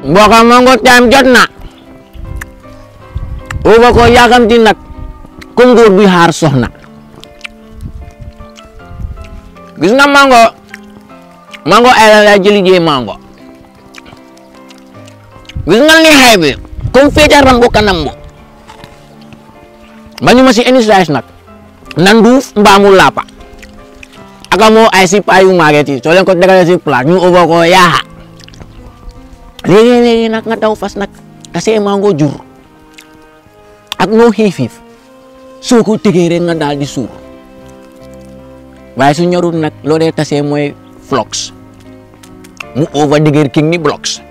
mbokk mango time jot na uba ko yàkkamti nag comme góor buy xaar soxna gis nga mango mango ay la lay jëli jee mango gis nga li xay bi comme feeca rambo kanam bo bañu ma si any size nag nanduuf mbaamu lapa aka moo ay si payu mageti soo leen ko tegalee si plat ñu uba ko yaaxa léegi-léegi nag nga daw fas nag tase mango jur ak noo xiifiif soo ko tegee rek nga daal di suur waaye su ñorul nag loo dee tase mooy flox mu over digger king ni blocks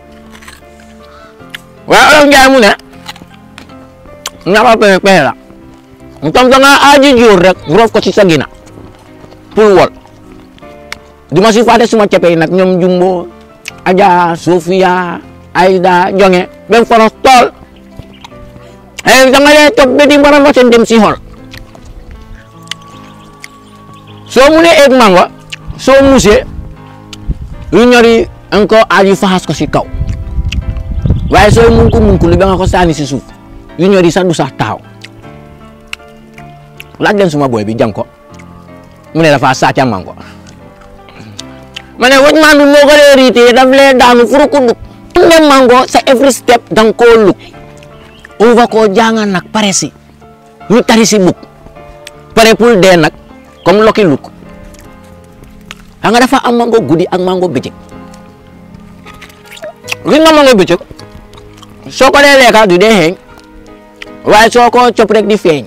waaye olof njaay mu ne ñaxa pexe pexe la mu tam da nga aaji jur rek roof ko ci sa gina pour wol di ma si fàtte suma cepe yi nag ñoom jumbo aja sofia ayda jonge ben foros tool ay da nga dee topp ba di mbara ma seen dem si xol soo mu ne eeg mango soo musee yu ñori encore aaju faxas ko si kaw waaye sooy munku munku li ba nga ko sànni si suuf yu ñori sax du sax taaw laaj leen suma boy bi jàng ko mu ne dafa sàcca mango ma ne wëj maa moo ko dee riitee daf lee daanu furu ko dug ne mango sa every step dang koo lug uva koo jànga nag pare si ñu tari si bug pare pour dee nag comme Lucky Luke xam nga dafa am mango guddi ak mango bëccëg gis nga mango bëccëg soo ko dee lekka du dee xeeñ waaye soo ko cop rek di feeñ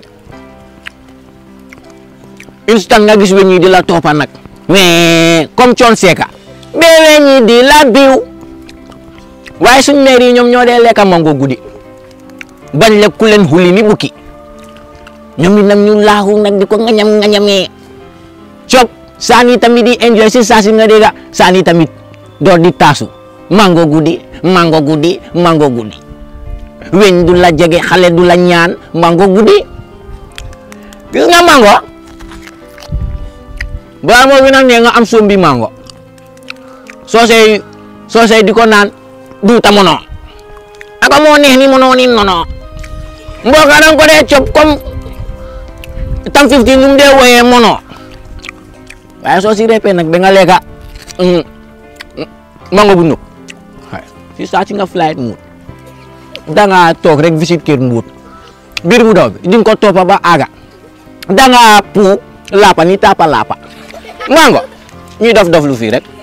instant nga gis weñ yi di la toppa nag mais comme coon seeka bee weñ yi di la biw waaye suñ meer yi ñoom ñoo dee lekka mango guddi bañ lekk ku leen xuli ni bukki ñoom it nag ñu laaxu nag di ko ngañam ngañamee cop saani tamit di enjoy si saa si nga dégga saani tamit door di taasu mango guddi mango guddi mango guddi weñ du la jege xale du la ñaan mango guddi gis nga mango balaa moo bi nag ne nga am sombi mango soosey soosey di ko naan duuta mono aka moo neex ni mono ni nono mbooka dang ko dee cop comme tam 15 num dee woyee mono waaye soo si repee nag ba nga lekka mango bu nëb si saa si nga flight muut danga toog rek visite kër mbuut biir bu daw bi di nga ko toppa ba aga danga puu lapa ni tapa lapa mango ñuy dof dof lu fii rek